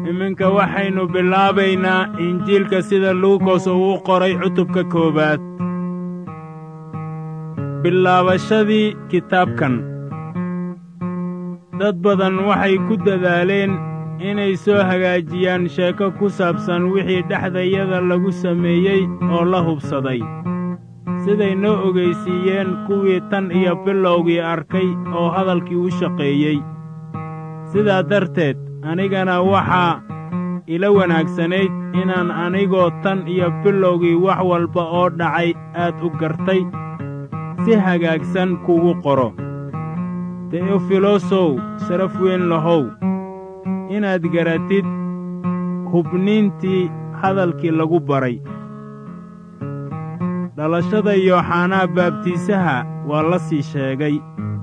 iminka waxaynu bilaabaynaa injiilka sida luukos uu qoray cutubka koowaad bilaabashadii kitaabkan dad badan waxay ku dadaaleen inay soo hagaajiyaan sheeko ku saabsan wixii dhexdayada lagu sameeyey oo la hubsaday siday noo ogaysiiyeen kuwii tan iyo bilowgii arkay oo hadalkii u shaqeeyey sidaa darteed anigana waxaa ila wanaagsanayd inaan anigoo tan iyo bilowgii wax walba oo dhacay aad u gartay si hagaagsan kugu qoro teofilosow sharaf weyn lahow inaad garatid hubniintii hadalkii lagu baray dhalashada yooxanaa baabtiisaha waa la sii sheegay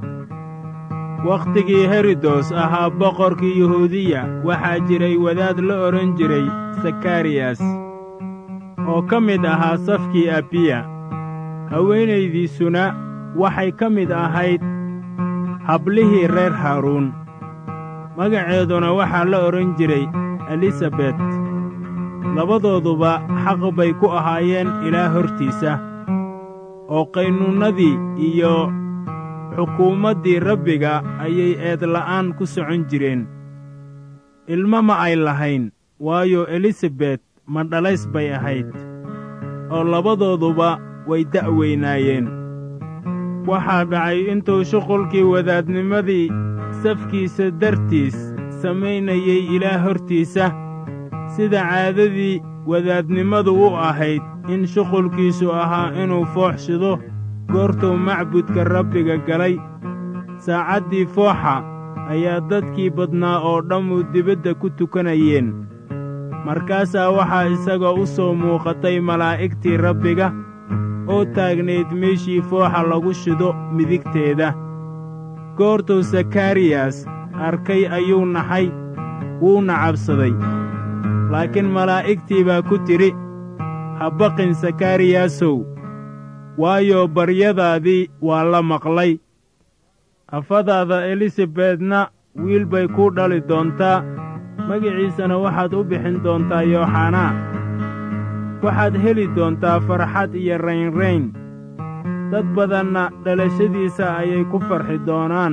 wakhtigii herodos ahaa boqorkii yuhuudiya waxaa jiray wadaad la odhan jiray sakariyas oo ka mid ahaa safkii abiya haweenaydiisuna waxay ka mid ahayd hablihii reer haaruun magaceeduna waxaa la odhan jiray elisabet labadooduba xaq bay ku ahaayeen ilaa hortiisa oo qaynuunnadii iyo xukuumaddii rabbiga ayay eedla'aan ku socon jireen ilmo ma ay lahayn waayo elisabet ma dhalays bay ahayd oo labadooduba way da'weynaayeen waxaa dhacay intuu shuqulkii wadaadnimadii safkiisa dartiis samaynayey ilaa hortiisa sida caadadii wadaadnimadu u ahayd in shuqulkiisu ahaa inuu fooxshido goortuu macbudka rabbiga galay saacaddii fooxa ayaa dadkii badnaa oo dhammu dibadda ku tukanayeen markaasaa waxaa isagoo u soo muuqatay malaa'igtii rabbiga oo taagnayd meeshii fooxa lagu shido midigteeda goortuu sakariyas arkay ayuu naxay wuuna cabsaday laakiin malaa'igtii baa ku tidhi ha baqin sakariyasow waayo baryadaadii waa la maqlay afadaada elisabetna wiil bay kuu dhali doontaa magiciisana waxaad u bixin doontaa yooxanaa waxaad heli doontaa farxad iyo raynrayn dad badanna dhalashadiisa ayay ku farxi doonaan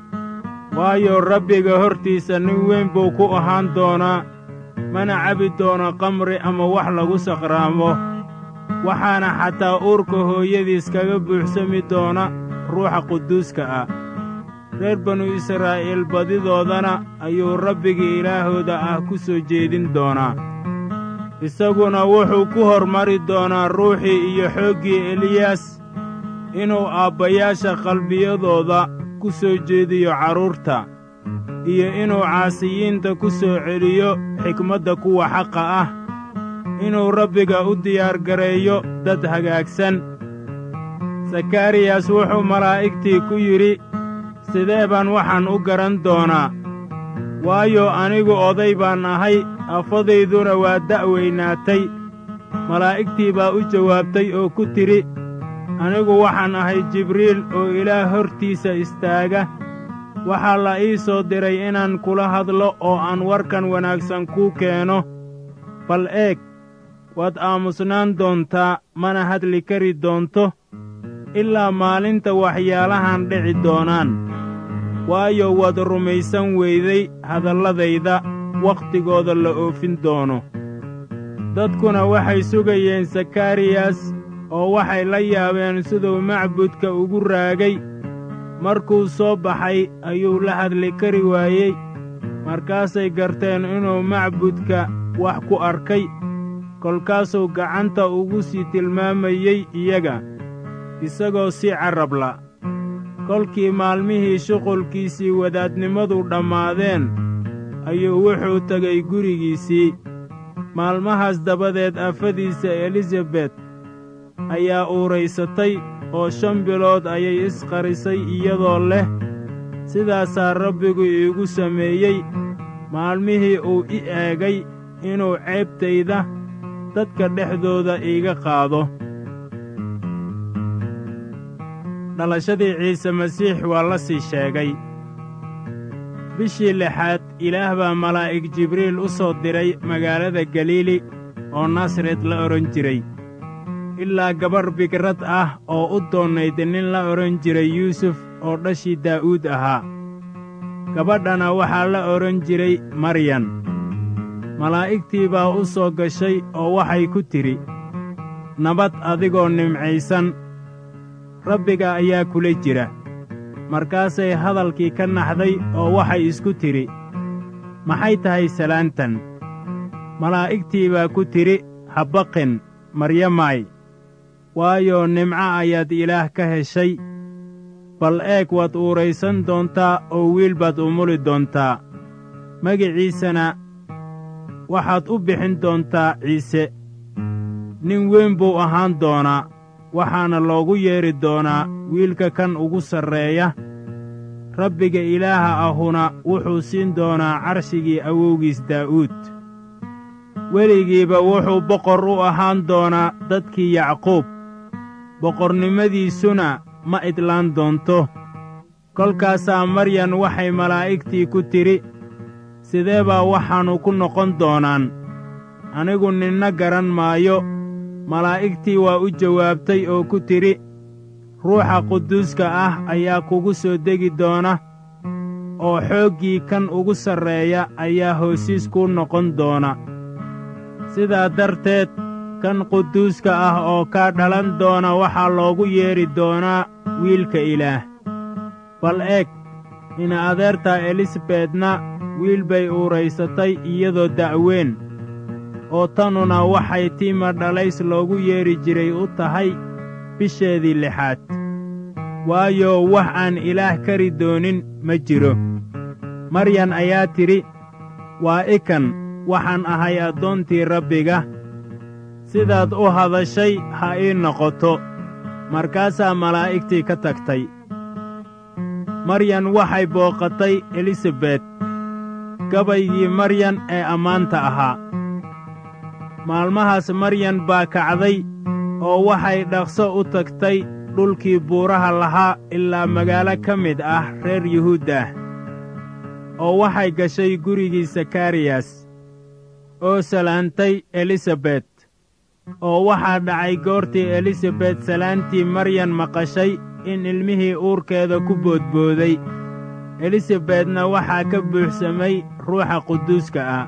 waayo rabbiga hortiisa nin weyn buu ku ahaan doonaa mana cabi doono kamri ama wax lagu saqraamo waxaana xataa uurka hooyadiis kaga buuxsami doona ruuxa quduuska ah reer banu israa'iil badidoodana ayuu rabbigii ilaahooda ah ku soo jeedin doonaa isaguna wuxuu ku hormari doonaa ruuxii iyo xooggii eliyas inuu aabbayaasha qalbiyadooda ku soo jeediyo carruurta iyo inuu caasiyiinta ku soo celiyo xikmadda kuwa xaqa ah inuu rabbiga u diyaargareeyo dad hagaagsan sakariyas wuxuu malaa'igtii ku yidhi sidee baan waxaan u garan doonaa waayo anigu oday baan ahay afadayduna waa da'weynaatay malaa'igtii baa u jawaabtay oo ku tidhi anigu waxaan ahay jibriil oo ilaah hortiisa istaaga waxaa la ii soo diray inaan kula hadlo oo aan warkan wanaagsan kuu keeno bal eeg waad aamusnaan doontaa mana hadli kari doonto ilaa maalinta waxyaalahan dhici doonaan waayo waad rumaysan weyday hadalladayda wakhtigooda la oofin doono dadkuna waxay sugayeen sakariyas oo waxay la yaabeen siduu macbudka ugu raagay markuu soo baxay ayuu la hadli kari waayey markaasay garteen inuu macbudka wax ku arkay kolkaasuu gacanta ugu sii tilmaamayey iyaga isagoo si carrabla kolkii maalmihii shuqulkiisii wadaadnimadu dhammaadeen ayuu wuxuu tegay gurigiisii maalmahaas dabadeed afadiisa elisabet ayaa uuraysatay oo shan bilood ayay isqarisay iyadoo leh sidaasaa rabbigu iigu sameeyey maalmihii uu i eegay inuu ceebtayda dadka dhexdooda iiga qaado dhalashadii ciise masiix waa la sii sheegay bishii lixaad ilaah baa malaa'ig jibriil u soo diray magaalada galiili oo nasaret la odhan jiray ilaa gabarh bigrad ah oo u doonayd nin la odhan jiray yuusuf oo dhashii daa'uud ahaa gabadhana waxaa la odhan jiray maryan malaa'igtii baa u soo gashay oo waxay ku tidhi nabad adigoo nimcaysan rabbiga ayaa kula jira markaasay hadalkii ka naxday oo waxay isku tidhi maxay tahay salaantan malaa'igtii baa ku tidhi habaqin maryamaay waayo nimco ayaad ilaah ka heshay bal eeg waad uuraysan doontaa oo wiil baad umuli doontaa magiciisana waxaad u bixin doontaa ciise nin weyn buu ahaan doonaa waxaana loogu yeedhi doonaa wiilka kan ugu sarreeya rabbiga ilaaha ahuna wuxuu siin doonaa carshigii awowgiis daa'uud weligiiba wuxuu boqor u ahaan doonaa dadkii yacquub boqornimadiisuna ma idlaan doonto kolkaasaa maryan waxay malaa'igtii ku tidhi sidee baa waxaannu ku noqon doonaan anigu ninna garan maayo malaa'igtii waa u jawaabtay oo ku tidhi ruuxa quduuska ah ayaa kugu soo degi doona oo xooggii kan ugu sarreeya ayaa hoosiis kuu noqon doona sidaa darteed kan quduuska ah oo kaa dhalan doona waxaa loogu yeedhi doonaa wiilka ilaah bal eeg ina adeertaa elisabedna wiil bay uuraysatay iyadoo da'weyn oo tanuna waxay tiima dhalays loogu yeedhi jiray u tahay bisheedii lixaad waayo wax aan ilaah kari doonin ma jiro maryan ayaa tidhi waa ikan waxaan ahay addoontii rabbiga sidaad u hadashay ha ii noqoto markaasaa malaa'igtii ka tagtay maryan waxay booqatay elisabet gabaygii maryan ee ammaanta ahaa maalmahaas maryan baa kacday oo waxay dhaqso u tagtay dhulkii buuraha lahaa ilaa magaalo ka mid ah reer yuhuud ah oo waxay gashay gurigii sakariyas oo salaantay elisabet oo waxaa dhacay goortii elisabet salaantii maryan maqashay in ilmihii uurkeeda ku boodbooday elisabetna waxaa ka buuxsamay ruuxa quduuska ah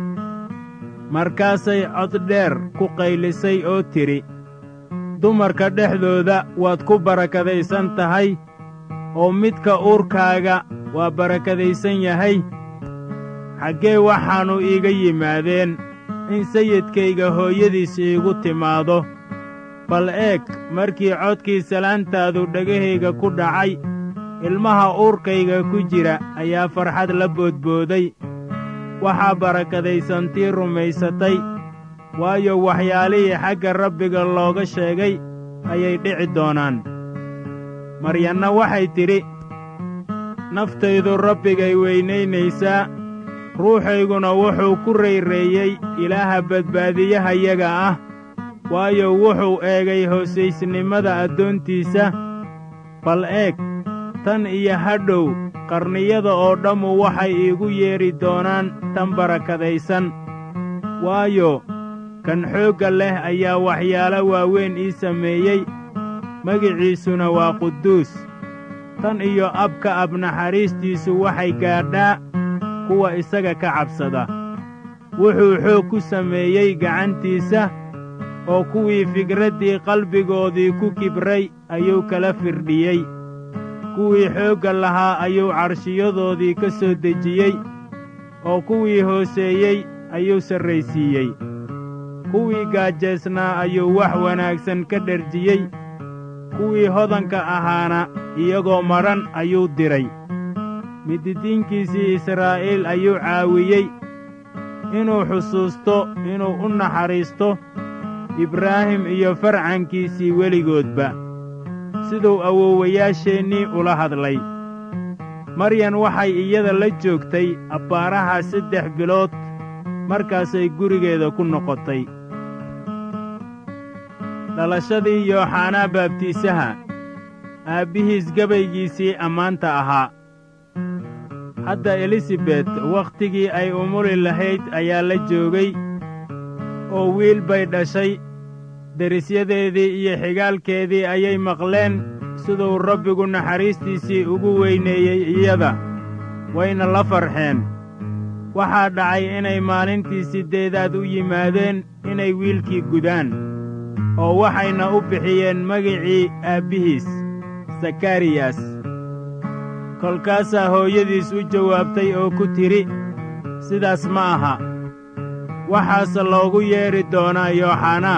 markaasay cod dheer ku qaylisay oo tidhi dumarka dhexdooda waad ku barakadaysan tahay oo midka uurkaaga waa barakadaysan yahay xaggee waxaannu iiga yimaadeen in sayidkayga hooyadiis iigu timaado bal eeg markii codkii salaantaadu dhegahayga ku dhacay ilmaha uurkayga ku jira ayaa farxad la boodbooday waxaa barakadaysantii rumaysatay waayo waxyaalihii xagga rabbiga looga sheegay ayay dhici doonaan maryanna waxay tidhi naftaydu rabbigay weynaynaysaa ruuxayguna wuxuu ku rayreeyey ilaaha badbaadiyahayaga ah waayo wuxuu eegay hoosaysnimada addoontiisa bal eeg tan iyo hadhow qarniyada oo dhammu waxay iigu yeedhi doonaan tan barakadaysan waayo kan xoogga leh ayaa waxyaalo waaweyn ii sameeyey magiciisuna waa quduus tan iyo abka ab naxariistiisu waxay gaadhaa kuwa isaga ka cabsada wuxuu xoog ku sameeyey gacantiisa oo kuwii fikraddii qalbigoodii ku kibray ayuu kala firdhiyey kuwii xoogga lahaa ayuu carshiyadoodii ka soo dejiyey oo kuwii hooseeyey ayuu sarraysiiyey kuwii gaajaysnaa ayuu wax wanaagsan ka dherjiyey kuwii hodanka ahaana iyagoo madhan ayuu diray mididiinkiisii israa'iil ayuu caawiyey inuu xusuusto inuu u naxariisto ibraahim iyo farcankiisii weligoodba siduu awowayaasheennii ula hadlay maryan waxay iyada la joogtay abbaaraha saddex bilood markaasay gurigeeda ku noqotay dhalashadii yooxanaa baabtiisaha aabbihiis gabaygiisii ammaanta ahaa hadda elisabet wakhtigii ay umuli lahayd ayaa la joogay oo wiil bay dhashay derisyadeedii iyo xigaalkeedii ayay maqleen siduu rabbigu naxariistiisii ugu weyneeyey iyada wayna la farxeen waxaa dhacay inay maalintii siddeedaad u yimaadeen inay wiilkii gudaan oo waxayna u bixiyeen magicii aabbihiis sakariyas kolkaasaa hooyadiis u jawaabtay oo ku tidhi sidaas ma aha waxaase loogu yeedhi doonaa yooxanaa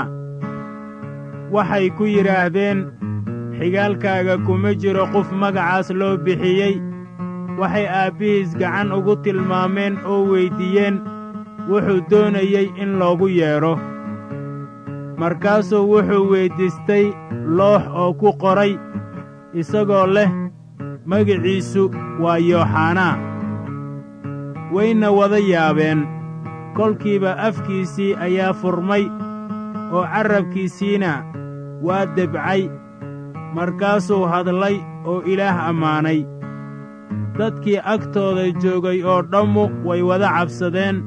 waxay ku yidhaahdeen xigaalkaaga kuma jiro qof magacaas loo bixiyey waxay aabbihiis gacan ugu tilmaameen oo weyddiiyeen wuxuu doonayey in loogu yeedho markaasuu wuxuu weyddiistay loox oo ku qoray isagoo leh magiciisu waa yooxanaa wayna wada yaabeen kolkiiba afkiisii ayaa furmay oo carrabkiisiina waa debcay markaasuu hadlay oo ilaah ammaanay dadkii agtooda joogay oo dhammu way wada cabsadeen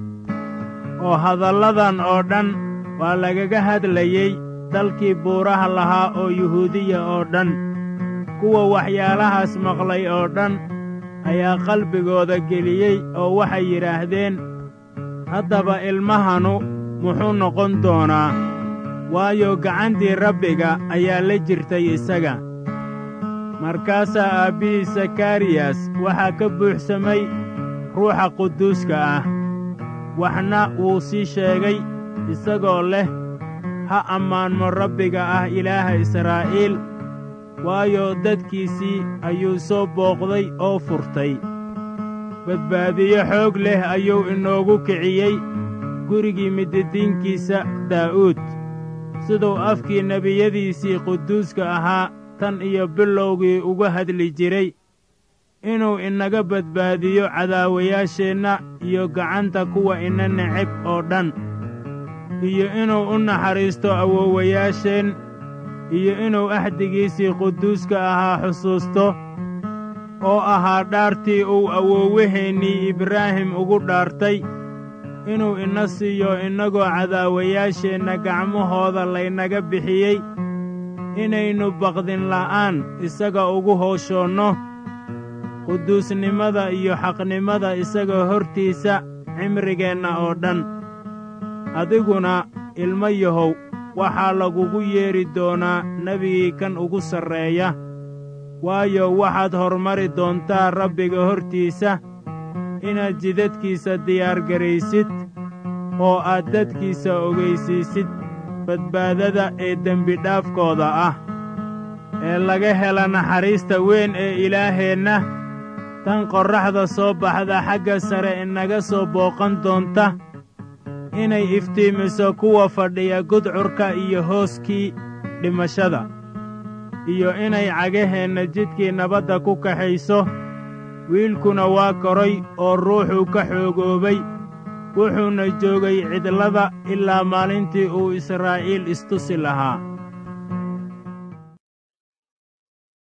oo hadalladan oo dhan waa lagaga hadlayey dalkii buuraha lahaa oo yuhuudiya oo dhan kuwa waxyaalahaas maqlay oo dhan ayaa qalbigooda geliyey oo waxay yidhaahdeen haddaba ilmahanu muxuu noqon doonaa waayo gacantii rabbiga ayaa la jirtay isaga markaasaa aabbihii sakariyas waxaa ka buuxsamay ruuxa quduuska ah waxna wuu sii sheegay isagoo leh ha ammaanmo rabbiga ah ilaaha israa'iil waayo dadkiisii ayuu soo booqday oo furtay badbaadiyo xoog leh ayuu inoogu kiciyey gurigii mididiinkiisa daa'uud siduu afkii nebiyadiisii quduuska ahaa tan iyo bilowgii uga hadli jiray inuu inaga badbaadiyo cadaawayaasheenna iyo gacanta kuwa ina neceb oo dhan iyo inuu u naxariisto awoowayaasheen iyo inuu axdigiisii quduuska ahaa xusuusto oo ahaa dhaartii uu awoowaheennii ibraahim ugu dhaartay inuu ina siiyo innagoo cadaawayaasheenna gacmahooda laynaga bixiyey inaynu baqdin la'aan isaga ugu hooshoonno quduusnimada iyo xaqnimada isaga hortiisa cimrigeenna oo dhan adiguna ilmo yahow waxaa lagugu yeedhi doonaa nebigii kan ugu sarreeya waayo waxaad hormari doontaa rabbiga hortiisa inaad jidadkiisa diyaargaraysid oo aad dadkiisa ogaysiisid badbaadada ee dembidhaafkooda ah ee laga hela naxariista weyn ee ilaaheenna tan qorraxda soo baxda xagga sare inaga soo booqan doonta inay iftiimiso kuwa fadhiya gudcurka iyo hooskii dhimashada iyo inay cagaheenna jidkii nabadda ku kaxayso wiilkuna waa koray oo ruuxuu ka xoogoobay wuxuuna joogay cidlada ilaa maalintii uu israa'iil istusi lahaa